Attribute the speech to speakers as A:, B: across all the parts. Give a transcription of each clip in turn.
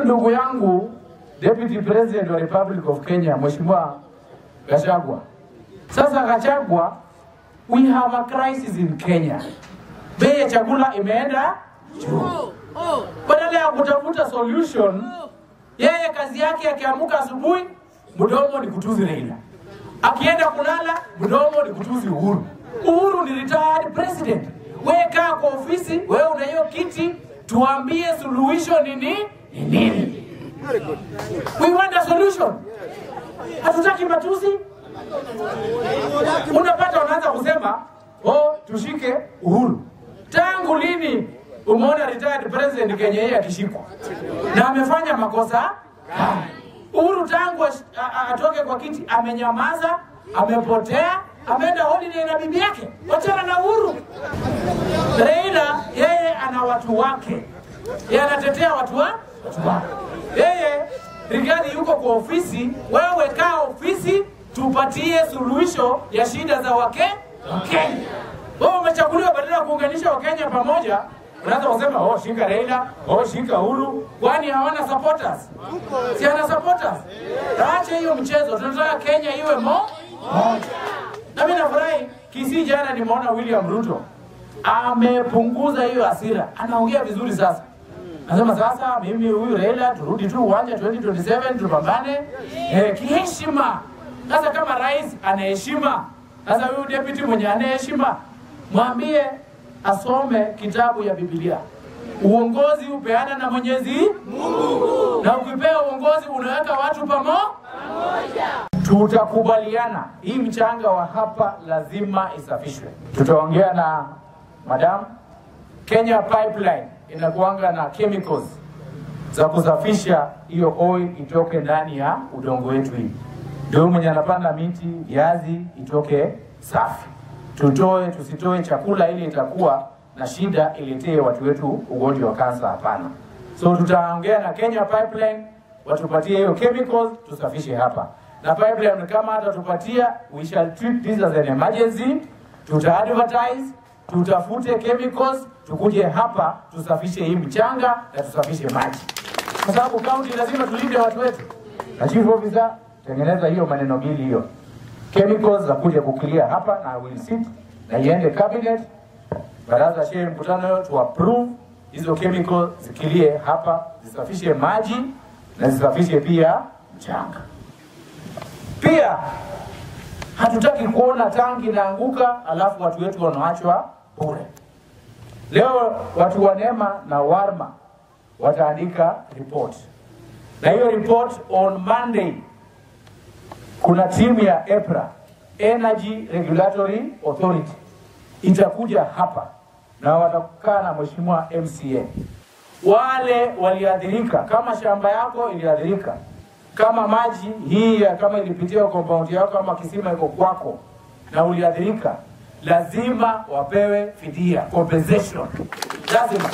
A: ndugu yangu Deputy President wa Republic of Kenya Mheshimiwa Gachagua. Sasa Gachagua, we have a crisis in Kenya. Bei ya chakula imeenda juu. Badala ya kutafuta solution, yeye kazi yake akiamka asubuhi, mdomo ni kutuzi Raila, akienda kulala, mdomo ni kutuzi Uhuru. Uhuru ni retired president. Wewe kaa kwa ofisi, wewe una hiyo kiti, tuambie suluhisho ni nini? Ni nini? We want a solution. Hatutaki matusi. Unapata wanaanza kusema oh, tushike Uhuru. Tangu lini umeona retired president Kenya hii akishikwa na amefanya makosa gani? Uhuru tangu ash- a- a- atoke kwa kiti amenyamaza, amepotea, ameenda holiday na bibi yake. Wachana na Uhuru. Raila yeye ana watu wake, yeye anatetea watu wa watu wake. Yeye Rigathi yuko kwa ofisi, wewe kaa ofisi, tupatie suluhisho ya shida za wake Wakenya. Wewe umechaguliwa badala ya kuunganisha Wakenya pamoja, unaanza kusema oh, shika Raila, oh, shika Uhuru, kwani hawana supporters? Si ana supporters? Acha hiyo mchezo, tunataka Kenya iwe mo moja. Na mimi nafurahi Kisii, jana nimeona William Ruto amepunguza hiyo hasira, anaongea vizuri sasa. Nasema sasa, mimi huyu Raila turudi tu uwanja 2027 tupambane eh, kiheshima. Sasa kama rais anaheshima, sasa huyu deputy mwenye anaheshima, mwambie asome kitabu ya Biblia. Uongozi upeana na Mwenyezi Mungu, na ukipewa uongozi unaweka watu pamo tutakubaliana hii mchanga wa hapa lazima isafishwe. Tutaongea na madam. Kenya Pipeline inakuanga na chemicals za kusafisha hiyo oil itoke ndani ya udongo wetu hii, ndio mwenye anapanda miti viazi itoke safi. Tutoe tusitoe chakula ili itakuwa na shida iletee watu wetu ugonjwa wa kansa? Hapana. So tutaongea na Kenya Pipeline watupatie hiyo chemicals tusafishe hapa, na pipeline kama hatatupatia, we shall treat this as an emergency. Tuta advertise, tutafute chemicals, tukuje hapa tusafishe hii mchanga na tusafishe maji, kwa sababu county lazima tulinde watu wetu. Na chief officer, tengeneza hiyo maneno mbili hiyo chemicals za kuja kukilia hapa na will sit na iende cabinet baraza shehe mkutano to approve hizo chemical zikilie hapa zisafishe maji na zisafishe pia mchanga. Pia hatutaki kuona tangi inaanguka alafu watu wetu wanaachwa bure. Leo watu wa NEMA na Warma wataandika report, na hiyo report on Monday kuna timu ya EPRA, Energy Regulatory Authority, itakuja hapa na watakaa na mheshimiwa MCA. Wale waliathirika, kama shamba yako iliathirika, kama maji hii ya- kama ilipitia compound yako, kama kisima iko kwako na uliathirika, lazima wapewe fidia, compensation, lazima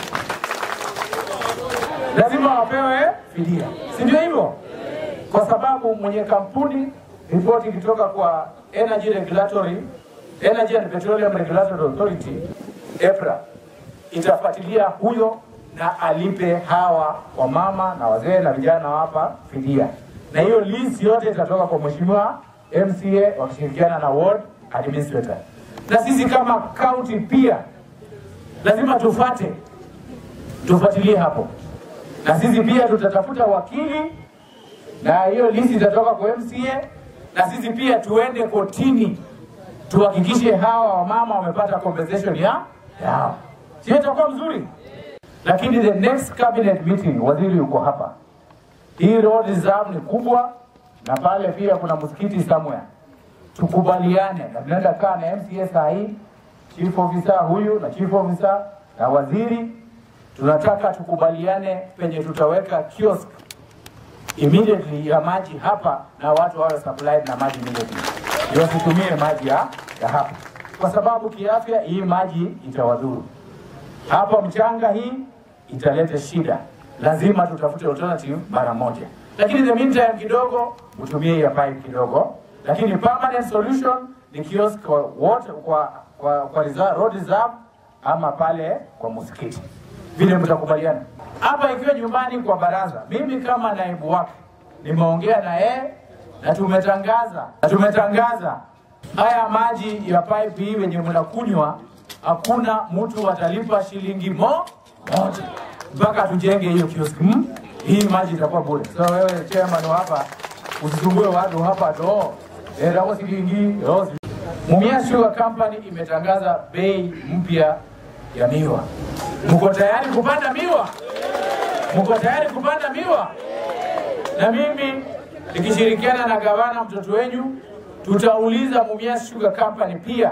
A: lazima wapewe fidia, si ndio hivyo? Kwa sababu mwenye kampuni ripoti ikitoka kwa Energy Regulatory Energy and Petroleum Regulatory Authority EPRA itafuatilia huyo na alipe hawa wamama na wazee na vijana hapa fidia, na hiyo list yote itatoka kwa mheshimiwa MCA wakishirikiana na ward administrator, na sisi kama county pia lazima tufate tufuatilie hapo, na sisi pia tutatafuta wakili na hiyo list itatoka kwa MCA, na sisi pia tuende kotini tuhakikishe hawa wamama wamepata compensation ya yao, sio? Itakuwa mzuri. Lakini the next cabinet meeting, waziri yuko hapa, hii road reserve ni kubwa, na pale pia kuna msikiti somewhere. Tukubaliane na tunaenda kaa na MCA saa hii, chief officer huyu na chief officer na waziri, tunataka tukubaliane penye tutaweka kiosk immediately ya maji hapa na watu wawe supplied na maji immediately, ndio wasitumie maji ya, ya hapa, kwa sababu kiafya hii maji itawadhuru. Hapa mchanga hii italeta shida, lazima tutafute alternative mara moja, lakini in the meantime kidogo utumie ya pipe kidogo, lakini permanent solution ni kiosk kwa water, kwa, kwa, kwa reserve, road reserve ama pale kwa msikiti. vile mtakubaliana hapa, ikiwa nyumbani kwa baraza. Mimi kama naibu wake nimeongea na yeye na tumetangaza na tumetangaza haya maji ya pipe hii wenye mnakunywa, hakuna mtu atalipa shilingi mo moja mpaka tujenge hiyo kioski hmm? Hii maji itakuwa bure. So wewe chairman wa hapa usisumbue watu hapa to erawo shilingi rosi. Mumias Sugar Company imetangaza bei mpya ya miwa. Mko tayari kupanda miwa? Mko tayari kupanda miwa? Na mimi nikishirikiana na gavana mtoto wenyu tutauliza Mumias Sugar Company pia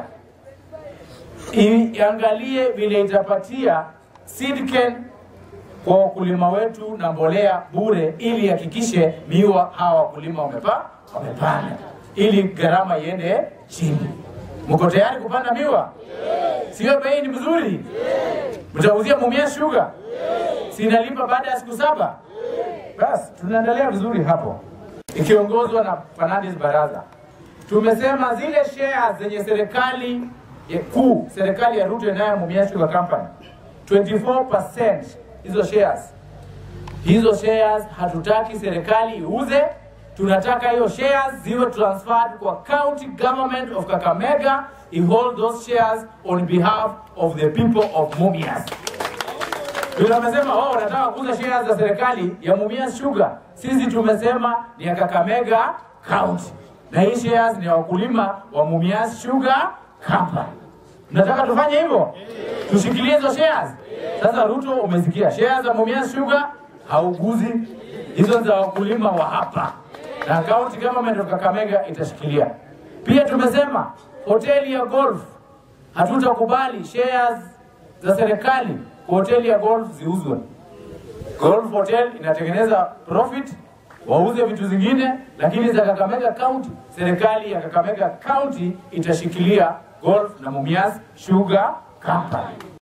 A: iangalie vile itapatia Sidken kwa wakulima wetu na mbolea bure, ili hakikishe miwa hawa wakulima wamepa wamepanda, ili gharama iende chini. Mko tayari kupanda miwa? Sio bei ni mzuri? Mtauzia Mumias Sugar? Sinalipa baada ya siku saba? Basi tunaendelea vizuri hapo, ikiongozwa na Fernandes Baraza. Tumesema zile shares zenye serikali ya kuu, serikali ya Ruto inayo Mumias Sugar Company 24% hizo shares, hizo shares hatutaki serikali iuze, tunataka hiyo shares ziwe transferred kwa county government of Kakamega, i hold those shares on behalf of the people of Mumias. Ndio wamesema wao wanataka kuuza shares za serikali ya Mumias Sugar. Sisi tumesema ni ya Kakamega County, na hii shares ni ya wakulima wa Mumias Sugar Company. Mnataka tufanye hivyo? Tushikilie hizo shares. Sasa Ruto, umesikia shares za Mumias Sugar hauguzi, hizo za wakulima wa hapa, na county government of Kakamega itashikilia. Pia tumesema hoteli ya golf hatutakubali shares za serikali kwa hoteli ya golf ziuzwe. Golf hotel inatengeneza profit, wauze vitu zingine, lakini za Kakamega County, serikali ya Kakamega County itashikilia golf na Mumias Sugar Company.